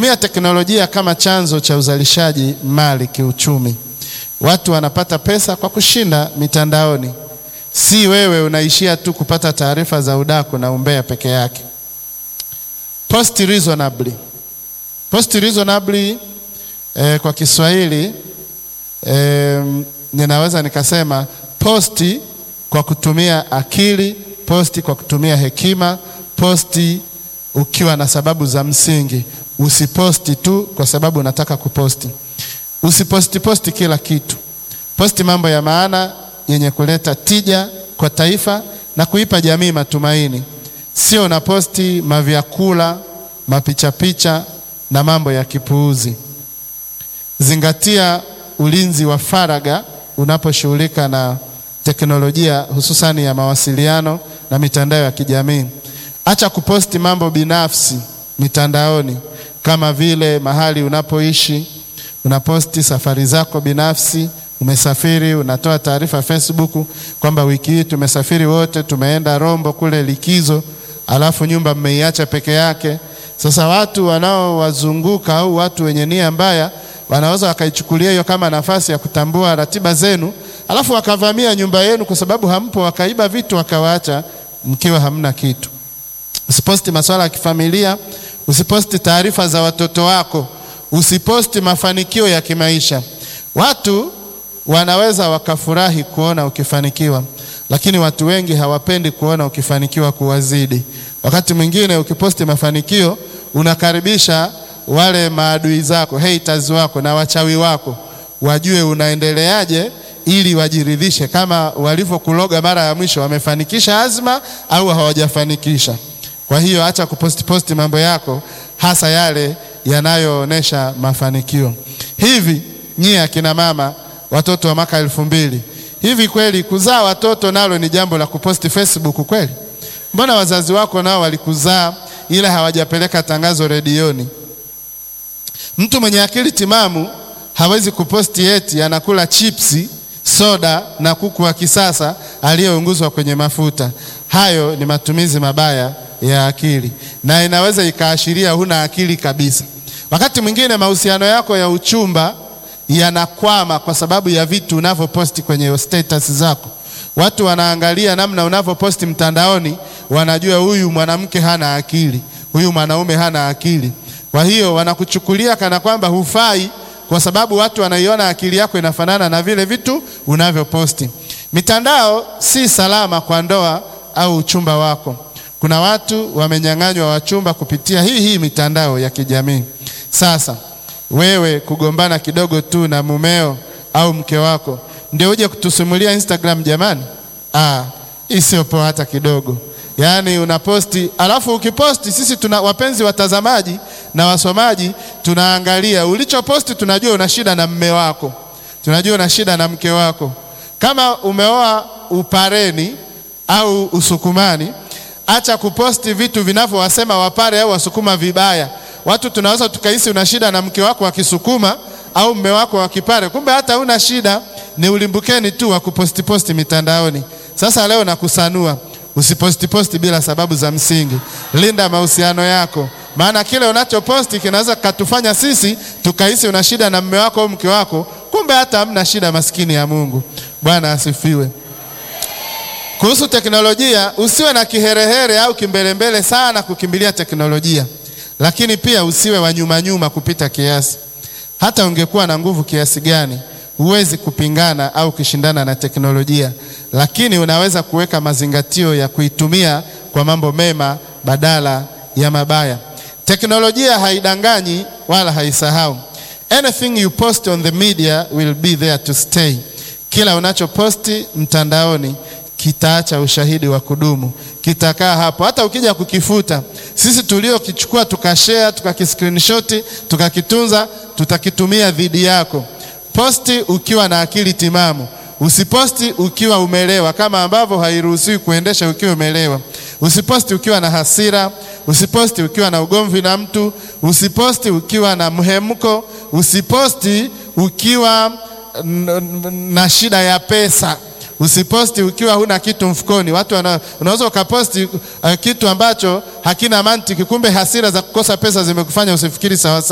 Tumia teknolojia kama chanzo cha uzalishaji mali kiuchumi. Watu wanapata pesa kwa kushinda mitandaoni, si wewe unaishia tu kupata taarifa za udaku na umbea peke yake. Post reasonably. Post reasonably eh, kwa Kiswahili eh, ninaweza nikasema posti kwa kutumia akili, posti kwa kutumia hekima, posti ukiwa na sababu za msingi. Usiposti tu kwa sababu unataka kuposti. Usiposti posti kila kitu. Posti mambo ya maana yenye kuleta tija kwa taifa na kuipa jamii matumaini. Sio unaposti mavyakula, mapichapicha na mambo ya kipuuzi. Zingatia ulinzi wa faragha unaposhughulika na teknolojia hususani ya mawasiliano na mitandao ya kijamii. Acha kuposti mambo binafsi mitandaoni kama vile mahali unapoishi, unaposti safari zako binafsi, umesafiri, unatoa taarifa Facebook kwamba wiki hii tumesafiri wote, tumeenda Rombo kule likizo, alafu nyumba mmeiacha peke yake. Sasa watu wanaowazunguka au watu wenye nia mbaya wanaweza wakaichukulia hiyo kama nafasi ya kutambua ratiba zenu, alafu wakavamia nyumba yenu kwa sababu hampo, wakaiba vitu wakawaacha mkiwa hamna kitu. Usiposti masuala ya kifamilia, usiposti taarifa za watoto wako, usiposti mafanikio ya kimaisha. Watu wanaweza wakafurahi kuona ukifanikiwa, lakini watu wengi hawapendi kuona ukifanikiwa kuwazidi. Wakati mwingine ukiposti mafanikio unakaribisha wale maadui zako, haters wako na wachawi wako wajue unaendeleaje, ili wajiridhishe kama walivyokuloga mara ya mwisho, wamefanikisha azma au hawajafanikisha. Kwa hiyo acha kuposti posti mambo yako, hasa yale yanayoonesha mafanikio. Hivi nyie akina mama, watoto wa mwaka elfu mbili, hivi kweli kuzaa watoto nalo ni jambo la kuposti Facebook kweli? Mbona wazazi wako nao walikuzaa ila hawajapeleka tangazo redioni? Mtu mwenye akili timamu hawezi kuposti eti anakula chipsi, soda na kuku wa kisasa aliyeunguzwa kwenye mafuta. Hayo ni matumizi mabaya ya akili na inaweza ikaashiria huna akili kabisa. Wakati mwingine mahusiano yako ya uchumba yanakwama kwa sababu ya vitu unavyoposti kwenye status zako. Watu wanaangalia namna unavyoposti mtandaoni, wanajua huyu mwanamke hana akili, huyu mwanaume hana akili. Kwa hiyo wanakuchukulia kana kwamba hufai, kwa sababu watu wanaiona akili yako inafanana na vile vitu unavyoposti. Mitandao si salama kwa ndoa au uchumba wako. Kuna watu wamenyang'anywa wachumba kupitia hii hii mitandao ya kijamii. Sasa wewe kugombana kidogo tu na mumeo au mke wako ndio uje kutusimulia Instagram jamani? Ah, hii sio poa hata kidogo. Yaani unaposti alafu ukiposti, sisi tuna wapenzi watazamaji na wasomaji, tunaangalia ulichoposti, tunajua una shida na mme wako, tunajua una shida na mke wako. Kama umeoa upareni au usukumani, acha kuposti vitu vinavyowasema wapare au wasukuma vibaya. Watu tunaweza tukahisi una shida na mke wako wa Kisukuma au mme wako wa Kipare, kumbe hata una shida, ni ulimbukeni tu wa kuposti posti mitandaoni. Sasa leo nakusanua, usiposti posti bila sababu za msingi. Linda mahusiano yako, maana kile unachoposti kinaweza katufanya sisi tukahisi una shida na mme wako au mke wako, kumbe hata hamna shida. Maskini ya Mungu, Bwana asifiwe. Kuhusu teknolojia, usiwe na kiherehere au kimbelembele sana kukimbilia teknolojia, lakini pia usiwe wa nyuma nyuma kupita kiasi. Hata ungekuwa na nguvu kiasi gani, huwezi kupingana au kushindana na teknolojia, lakini unaweza kuweka mazingatio ya kuitumia kwa mambo mema badala ya mabaya. Teknolojia haidanganyi wala haisahau. Anything you post on the media will be there to stay. Kila unachoposti mtandaoni kitaacha ushahidi wa kudumu, kitakaa hapo. Hata ukija kukifuta, sisi tuliokichukua tukashare, tukakiscreenshot, tukakitunza, tutakitumia dhidi yako. Posti ukiwa na akili timamu, usiposti ukiwa umelewa, kama ambavyo hairuhusiwi kuendesha ukiwa umelewa. Usiposti ukiwa na hasira, usiposti ukiwa na ugomvi na mtu, usiposti ukiwa na mhemko, usiposti ukiwa na shida ya pesa Usiposti ukiwa huna kitu mfukoni. Watu wana, unaweza ukaposti uh, kitu ambacho hakina mantiki, kumbe hasira za kukosa pesa zimekufanya usifikiri sawa sawa.